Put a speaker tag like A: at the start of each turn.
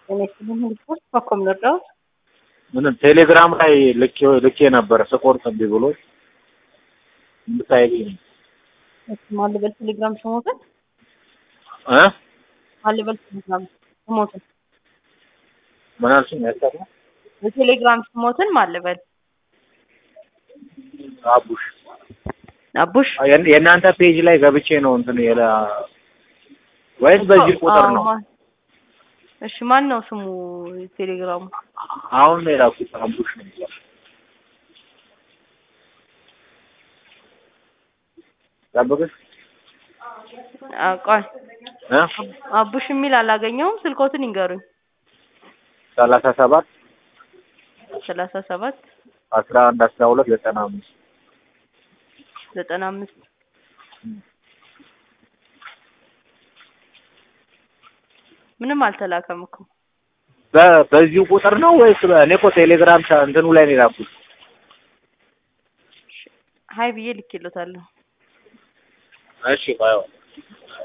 A: የኔክስትን ሪፖርት በኮም ልርዳዎት?
B: ምንም ቴሌግራም ላይ ልኬ ልኬ ነበር ስቆርጥ እምቢ ብሎ እንድታይልኝ ነው
A: እሺ ማን ልበል ቴሌግራም ስሞትን
B: እ
A: ማን ልበል ቴሌግራም ስሞትን
B: ምን አልሽኝ? ያሰራ
A: የቴሌግራም ስሞትን ማን ልበል?
B: አቡሽ
A: አቡሽ
B: የእን- የእናንተ ፔጅ ላይ ገብቼ ነው እንትን የለ ወይስ በዚህ ቁጥር ነው?
A: አዎ፣ ማ- እሺ ማን ነው ስሙ ቴሌግራሙ?
B: አሁን ነው የላኩት አቡሽ ነው የሚለው። ጠብቅሽ
A: አ ቆይ
B: እ
A: አቡሽ የሚል አላገኘውም። ስልኮትን ይንገሩኝ።
B: ሰላሳ ሰባት
A: ሰላሳ ሰባት
B: አስራ አንድ አስራ ሁለት ዘጠና አምስት
A: ዘጠና አምስት ምንም አልተላከም እኮ
B: በ- በዚሁ ቁጥር ነው ወይስ በ- እኔ እኮ ቴሌግራም ቻ- እንትኑ ላይ ነው የላኩት።
A: ሀይ ብዬ ልኬሎታለሁ።
B: እሺ ባይሆን